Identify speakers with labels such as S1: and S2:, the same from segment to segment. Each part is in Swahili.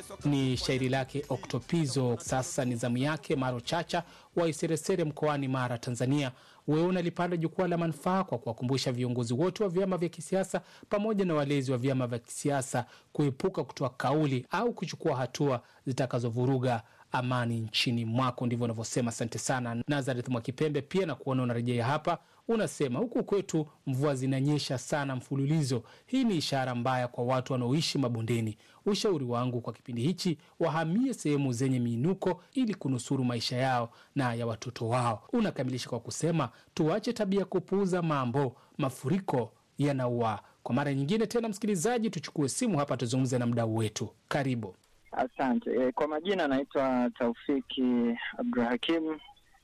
S1: ni shairi lake Oktopizo. Sasa ni zamu yake Maro Chacha wa Iseresere mkoani Mara, Tanzania. Wewe unalipanda jukwaa la manufaa kwa kuwakumbusha viongozi wote wa vyama vya kisiasa pamoja na walezi wa vyama vya kisiasa kuepuka kutoa kauli au kuchukua hatua zitakazovuruga amani nchini mwako. Ndivyo unavyosema. Asante sana Nazareth Mwakipembe, pia na kuona unarejea hapa. Unasema huku kwetu mvua zinanyesha sana mfululizo. Hii ni ishara mbaya kwa watu wanaoishi mabondeni. Ushauri wangu kwa kipindi hichi, wahamie sehemu zenye miinuko ili kunusuru maisha yao na ya watoto wao. Unakamilisha kwa kusema tuache tabia ya kupuuza mambo, mafuriko yanaua. Kwa mara nyingine tena, msikilizaji, tuchukue simu hapa tuzungumze na mdau wetu. Karibu.
S2: Asante. E, kwa majina naitwa Taufiki Abdulhakim.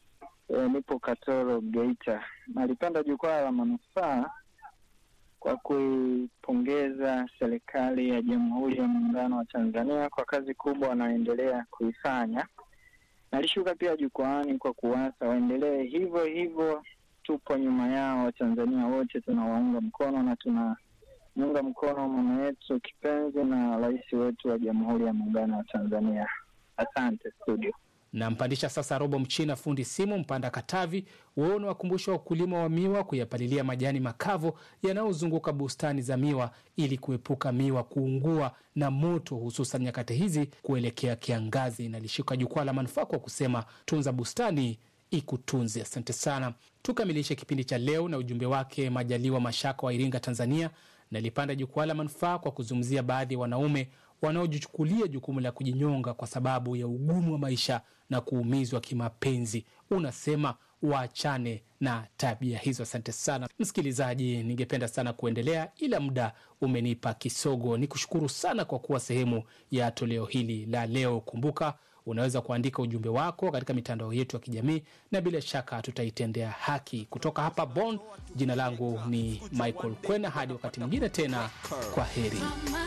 S2: E, nipo Katoro, Geita. Nalipenda jukwaa la manufaa kwa kuipongeza serikali ya Jamhuri ya Muungano wa Tanzania kwa kazi kubwa wanaoendelea kuifanya. Nalishuka pia jukwaani kwa kuwasa waendelee hivyo hivyo. Tupo nyuma yao, Watanzania wote tunawaunga mkono na tuna muunga mkono mama yetu kipenzi na rais wetu wa Jamhuri ya Muungano wa Tanzania. Asante studio.
S1: Nampandisha sasa Robo Mchina, fundi simu Mpanda Katavi. Wewe unawakumbusha wakulima wa miwa kuyapalilia majani makavu yanayozunguka bustani za miwa ili kuepuka miwa kuungua na moto, hususan nyakati hizi kuelekea kiangazi. Nalishika jukwaa la manufaa kwa kusema tunza bustani ikutunze. Asante sana. Tukamilishe kipindi cha leo na ujumbe wake Majaliwa Mashaka wa Iringa, Tanzania. Nalipanda jukwaa la manufaa kwa kuzungumzia baadhi ya wanaume wanaojichukulia jukumu la kujinyonga kwa sababu ya ugumu wa maisha na kuumizwa kimapenzi. Unasema waachane na tabia hizo. Asante sana msikilizaji, ningependa sana kuendelea ila muda umenipa kisogo. Ni kushukuru sana kwa kuwa sehemu ya toleo hili la leo. Kumbuka unaweza kuandika ujumbe wako katika mitandao yetu ya kijamii na bila shaka tutaitendea haki. Kutoka hapa Bonn, jina langu ni Michael Kwena. Hadi wakati mwingine tena, kwa heri.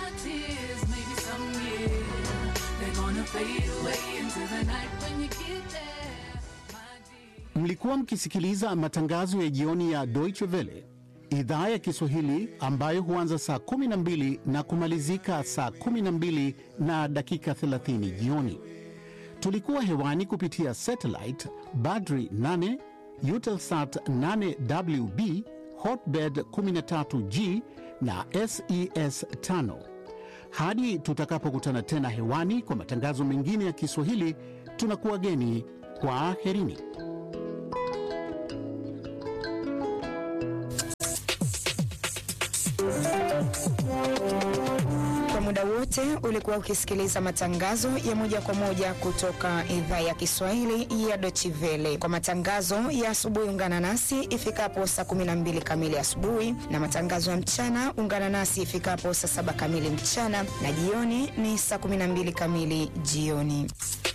S3: Mlikuwa mkisikiliza matangazo ya jioni ya Deutsche Welle idhaa ya Kiswahili ambayo huanza saa 12 na kumalizika saa 12 na dakika 30 jioni. Tulikuwa hewani kupitia satellite Badri 8, Eutelsat 8WB, Hotbird 13G na SES 5. Hadi tutakapokutana tena hewani kwa matangazo mengine ya Kiswahili, tunakuwa geni. Kwa herini.
S4: Kwa muda wote ulikuwa ukisikiliza matangazo ya moja kwa moja kutoka idhaa ya Kiswahili ya Deutsche Welle. Kwa matangazo ya asubuhi, ungana nasi ifikapo saa 12 kamili asubuhi, na matangazo ya mchana ungana nasi ifikapo saa saba kamili mchana, na jioni ni saa 12 kamili jioni.